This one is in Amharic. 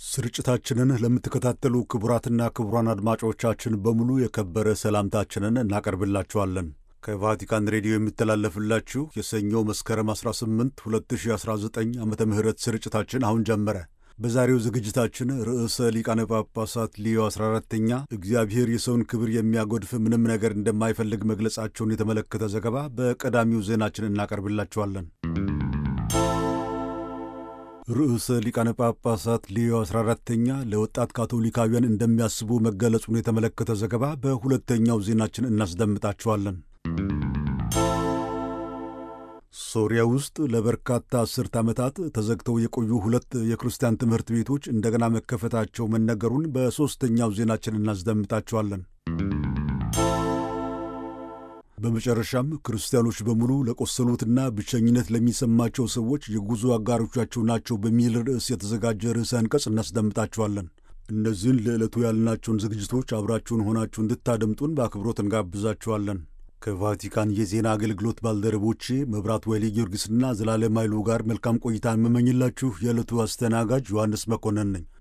ስርጭታችንን ለምትከታተሉ ክቡራትና ክቡራን አድማጮቻችን በሙሉ የከበረ ሰላምታችንን እናቀርብላችኋለን። ከቫቲካን ሬዲዮ የሚተላለፍላችሁ የሰኞ መስከረም 18 2019 ዓ ም ስርጭታችን አሁን ጀመረ። በዛሬው ዝግጅታችን ርዕሰ ሊቃነ ጳጳሳት ሊዮ 14ተኛ እግዚአብሔር የሰውን ክብር የሚያጎድፍ ምንም ነገር እንደማይፈልግ መግለጻቸውን የተመለከተ ዘገባ በቀዳሚው ዜናችን እናቀርብላችኋለን። ርዕሰ ሊቃነ ጳጳሳት ሊዮ 14ተኛ ለወጣት ካቶሊካውያን እንደሚያስቡ መገለጹን የተመለከተ ዘገባ በሁለተኛው ዜናችን እናስደምጣችኋለን። ሶሪያ ውስጥ ለበርካታ አስርት ዓመታት ተዘግተው የቆዩ ሁለት የክርስቲያን ትምህርት ቤቶች እንደገና መከፈታቸው መነገሩን በሦስተኛው ዜናችን እናስደምጣቸዋለን። በመጨረሻም ክርስቲያኖች በሙሉ ለቆሰሉትና ብቸኝነት ለሚሰማቸው ሰዎች የጉዞ አጋሮቻቸው ናቸው በሚል ርዕስ የተዘጋጀ ርዕሰ አንቀጽ እናስደምጣቸዋለን። እነዚህን ለዕለቱ ያልናቸውን ዝግጅቶች አብራችሁን ሆናችሁ እንድታደምጡን በአክብሮት እንጋብዛችኋለን። ከቫቲካን የዜና አገልግሎት ባልደረቦቼ መብራት ወይሌ ጊዮርጊስና ዘላለም ኃይሉ ጋር መልካም ቆይታ የምመኝላችሁ የዕለቱ አስተናጋጅ ዮሐንስ መኮንን ነኝ።